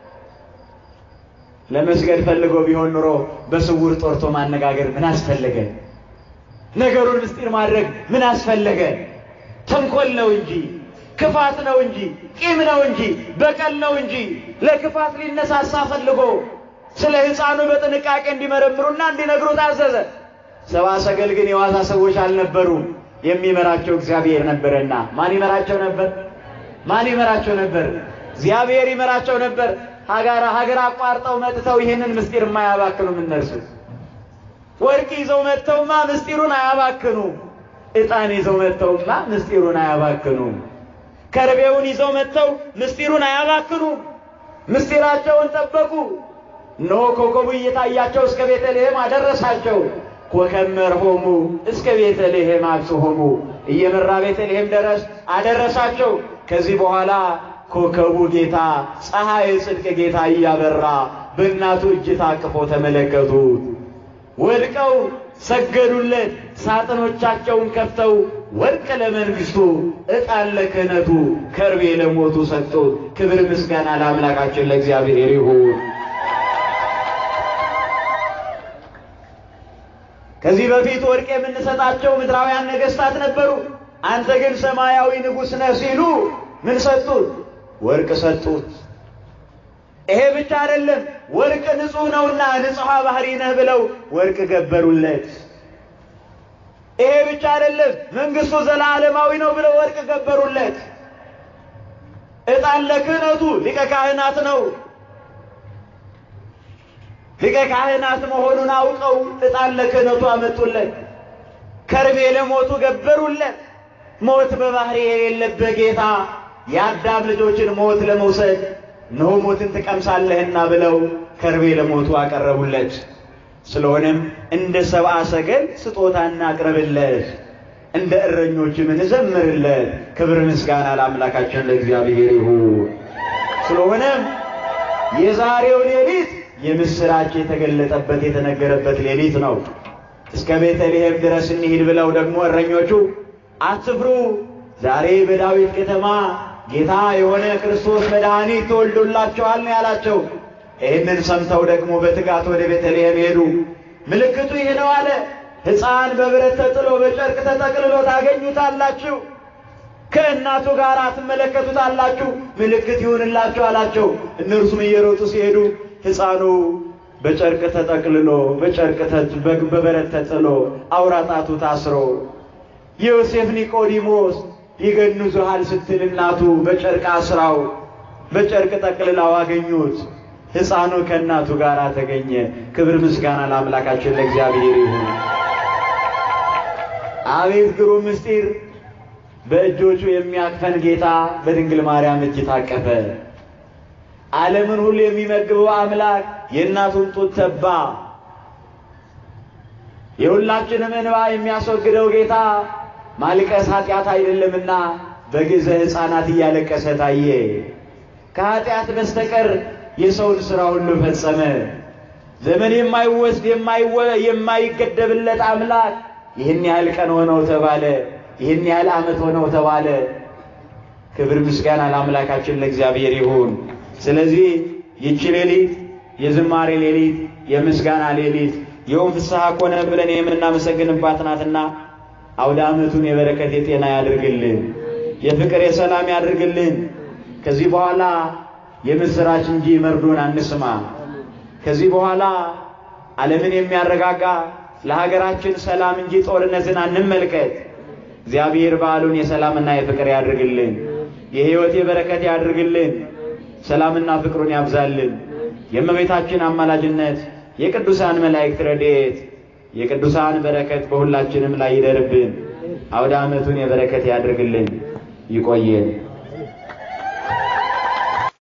ለመስገድ ፈልጎ ቢሆን ኑሮ በስውር ጦርቶ ማነጋገር ምን አስፈለገ? ነገሩን ምስጢር ማድረግ ምን አስፈለገ? ተንኮል ነው እንጂ ክፋት ነው እንጂ ቂም ነው እንጂ በቀል ነው እንጂ ለክፋት ሊነሳሳ ፈልጎ ስለ ሕፃኑ በጥንቃቄ እንዲመረምሩና እንዲነግሩ ታዘዘ። ሰብአ ሰገል ግን የዋዛ ሰዎች አልነበሩም። የሚመራቸው እግዚአብሔር ነበረና። ማን ይመራቸው ነበር? ማን ይመራቸው ነበር? እግዚአብሔር ይመራቸው ነበር። ሀገር ሀገር አቋርጠው መጥተው ይህንን ምስጢር የማያባክኑም እነርሱ ወርቅ ይዘው መጥተውማ ምስጢሩን አያባክኑም። ዕጣን ይዘው መጥተውማ ምስጢሩን አያባክኑም። ከርቤውን ይዘው መጥተው ምስጢሩን አያባክኑም። ምስጢራቸውን ጠበቁ። እነሆ ኮከቡ እየታያቸው እስከ ቤተልሔም አደረሳቸው። ኮከብ መርሆሙ እስከ ቤተልሔም አብጽሖሙ እየመራ ቤተልሔም ድረስ አደረሳቸው። ከዚህ በኋላ ኮከቡ ጌታ ፀሐይ ጽድቅ ጌታ እያበራ በእናቱ እጅ ታቅፎ ተመለከቱት። ወድቀው ሰገዱለት። ሳጥኖቻቸውን ከፍተው ወርቅ ለመንግሥቱ፣ ዕጣን ለክህነቱ፣ ከርቤ ለሞቱ ሰጡት። ክብር ምስጋና ለአምላካችን ለእግዚአብሔር ይሁን። ከዚህ በፊት ወርቅ የምንሰጣቸው ምድራውያን ነገሥታት ነበሩ። አንተ ግን ሰማያዊ ንጉሥ ነህ ሲሉ ምን ሰጡት? ወርቅ ሰጡት። ይሄ ብቻ አይደለም፣ ወርቅ ንጹሕ ነውና ንጹሐ ባህሪ ነህ ብለው ወርቅ ገበሩለት። ይሄ ብቻ አይደለም፣ መንግሥቱ ዘላለማዊ ነው ብለው ወርቅ ገበሩለት። ዕጣን ለክህነቱ ሊቀ ካህናት ነው። ሊቀ ካህናት መሆኑን አውቀው ዕጣን ለክህነቱ አመጡለት። ከርቤ ለሞቱ ገበሩለት። ሞት በባህሪ የሌለበት ጌታ የአዳም ልጆችን ሞት ለመውሰድ እነሆ ሞትን ትቀምሳለህና ብለው ከርቤ ለሞቱ አቀረቡለት። ስለሆነም እንደ ሰብአ ሰገል ስጦታ እናቅርብለት፣ እንደ እረኞችም እንዘምርለት። ክብር ምስጋና ለአምላካችን ለእግዚአብሔር ይሁን። ስለሆነም የዛሬው ሌሊት የምስራች የተገለጠበት የተነገረበት ሌሊት ነው። እስከ ቤተልሔም ድረስ እንሂድ ብለው ደግሞ እረኞቹ አትፍሩ፣ ዛሬ በዳዊት ከተማ ጌታ የሆነ ክርስቶስ መድኃኒት ተወልዶላቸዋል ነው ያላቸው። ይህንን ሰምተው ደግሞ በትጋት ወደ ቤተልሔም ሄዱ። ምልክቱ ይህ ነው አለ። ሕፃን በብረት ተጥሎ በጨርቅ ተጠቅልሎ ታገኙታላችሁ፣ ከእናቱ ጋር ትመለከቱታላችሁ፣ ምልክት ይሁንላችሁ አላቸው። እነርሱም እየሮጡ ሲሄዱ ሕፃኑ በጨርቅ ተጠቅልሎ በጨርቅ በበረት ተጥሎ አውራ ጣቱ ታስሮ ዮሴፍ ኒቆዲሞስ ይገንዙሃል ስትል እናቱ በጨርቅ አስራው በጨርቅ ጠቅልላው አገኙት። ሕፃኑ ከእናቱ ጋር ተገኘ። ክብር ምስጋና ለአምላካችን ለእግዚአብሔር ይሁን። አቤት ግሩም ምስጢር! በእጆቹ የሚያቅፈን ጌታ በድንግል ማርያም እጅ ታቀፈ። ዓለምን ሁሉ የሚመግበው አምላክ የእናቱን ጡት ተባ። የሁላችንም እንባ የሚያስወግደው ጌታ ማልቀስ ኃጢአት አይደለምና በግዘ ሕፃናት እያለቀሰ ታየ። ከኃጢአት በስተቀር የሰውን ሥራ ሁሉ ፈጸመ። ዘመን የማይወስድ የማይገደብለት አምላክ ይህን ያህል ቀን ሆነው ተባለ፣ ይህን ያህል ዓመት ሆነው ተባለ። ክብር ምስጋና ለአምላካችን ለእግዚአብሔር ይሁን። ስለዚህ ይቺ ሌሊት የዝማሬ ሌሊት፣ የምስጋና ሌሊት የውም ፍስሐ ኮነ ብለን የምናመሰግንባት ናትና አውደ ዓመቱን የበረከት የጤና ያድርግልን፣ የፍቅር የሰላም ያድርግልን። ከዚህ በኋላ የምስራች እንጂ መርዶን አንስማ። ከዚህ በኋላ ዓለምን የሚያረጋጋ ለሀገራችን ሰላም እንጂ ጦርነትን አንመልከት። እግዚአብሔር በዓሉን የሰላምና የፍቅር ያድርግልን፣ የሕይወት የበረከት ያድርግልን፣ ሰላምና ፍቅሩን ያብዛልን። የእመቤታችን አማላጅነት የቅዱሳን መላእክት ረድኤት የቅዱሳን በረከት በሁላችንም ላይ ይደርብን። አውደ ዓመቱን የበረከት ያድርግልን። ይቆየን።